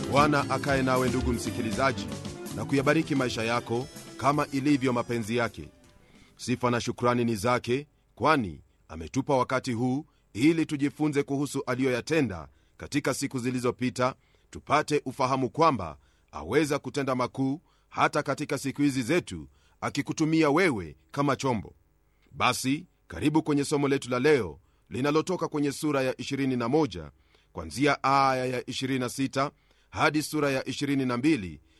bwana akaye nawe ndugu msikilizaji na kuyabariki maisha yako kama ilivyo mapenzi yake sifa na shukrani ni zake kwani ametupa wakati huu ili tujifunze kuhusu aliyoyatenda katika siku zilizopita tupate ufahamu kwamba aweza kutenda makuu hata katika siku hizi zetu akikutumia wewe kama chombo basi karibu kwenye somo letu la leo linalotoka kwenye sura ya 21 kwanzia aya ya 26 hadi sura ya 22